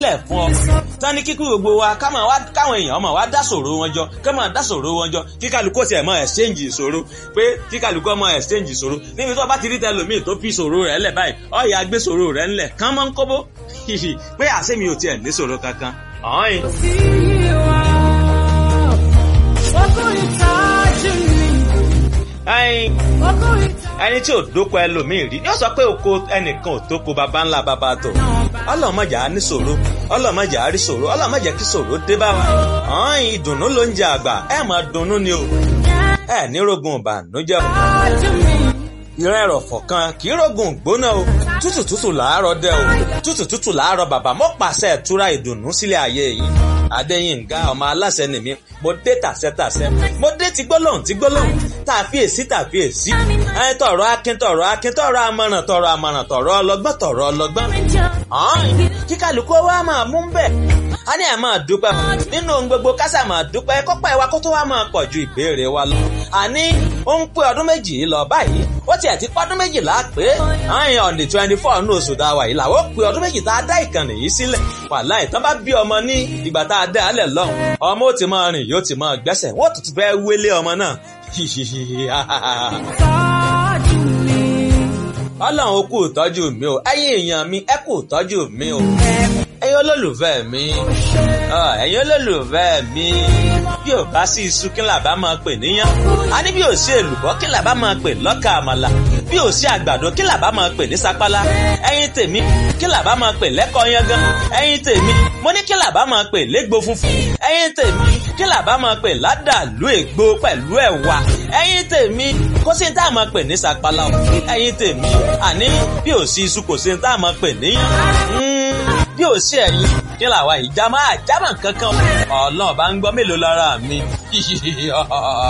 lẹ̀ fún ọ. tán ní kíkú gbogbo wa káwọn wá káwọn èèyàn máa wá dá ṣòro wọn jọ ká máa dá ṣòro wọn jọ kí kálukú tiẹ̀ máa exchange ìṣòro pé kí kálukú máa exchange ìṣòro níbi tó bá ti rí tẹlòmíì tó fi ìṣòro rẹ̀ lẹ̀ báyìí ọ̀yà gbé ìṣòro rẹ̀ ńlẹ̀ kán mọ́ ń kóbó pé àṣẹ mi ò tiẹ̀ ní ìṣòro kankan. ọ̀hìn. ẹyin ẹni tí ò dóko ẹlòmíì rí yóò sọ pé oko ẹnìkan ò tóko baba ńlá baba tó ọlọmọjà á ní ṣòro ọlọmọjà á rí ṣòro ọlọmọjà kí ṣòro dé bá wa ọ̀hún ìdùnnú ló ń jẹ àgbà ẹ máa dunnú ni o ẹ ní rogun ìbànújẹ́ o ìran ẹ̀rọ̀fọ̀ kan kì í rogun gbóná o tútù tútù làárọ̀ dẹ o tútù tútù làárọ̀ bàbá mo pàṣẹ ìtura ìdùnnú sílẹ̀ ayé yìí adéyínká ọmọ aláṣẹ nìmí mo dé tàṣẹtàṣẹ mo dé ti gbólóhùn ti gbólóhùn tàfíèsí tàfíèsí ẹ tọrọ akin tọrọ akin tọrọ amọ̀ràn tọrọ amọ̀ràn tọrọ ọlọ́gbọ́n tọrọ ọlọ́gbọ́n kí kálukú wa máa mú bẹ́ẹ̀ a ní ẹ̀ máa dúpẹ́ nínú ohun gbogbo kásà máa dúpẹ́ kọ́pẹ́ wa kó tó wá máa pọ̀ ju ìbéèrè wa lọ. àní ó ń pé ọdún méjì lọ báyìí ó tiẹ̀ ti pọ́dún méjìlá pé àyàn on the twenty four ní oṣù tá a wà yìí làwọn ó pé ọdún méjì tá a dá ìkànnì yìí sílẹ̀ wàhálà ìtàn bá bí ọmọ ní ìgbà tá a dá alẹ̀ lọ́hùn ọmọ ó ti máa rìn yóò ti máa gbẹ́sẹ̀ wọ́n tuntun fẹ́ wélé ọmọ náà ọlọ́run ó kú ìtọ́jú mi o ẹ̀yin èèyàn mi ẹ kú ìtọ́jú mi o ẹ̀yin olólùfẹ́ mi ẹ̀yin olólùfẹ́ mi bí ò bá sí iṣu kí làbá máa pè níyàn a ní bí ò sí èlùbọ́ kí làbá máa pè lọ́kà àmàlà bí ò sí àgbàdo kí làbá máa pè ní sapala ẹ̀yin tèmi kí làbá máa pè lẹ́kọ̀ọ́ yangan ẹ̀yin tèmi mo ní kí làbá máa pè légbò funfun ẹ̀yin tèmi kí làbá máa pè ládàlú ègbò pẹ̀lú ẹ̀wà ẹ̀yin tèmi kó sí ní tá a máa pè ní sapala ẹ̀yin tèmi àní bí ò sí iṣu kò sí ní tá a máa pè níyàn bí ò sí ẹ̀yin kí làwa ìjà máa jámà kankan ọlọ́run bá ń gbọ́ mélòó lára mi.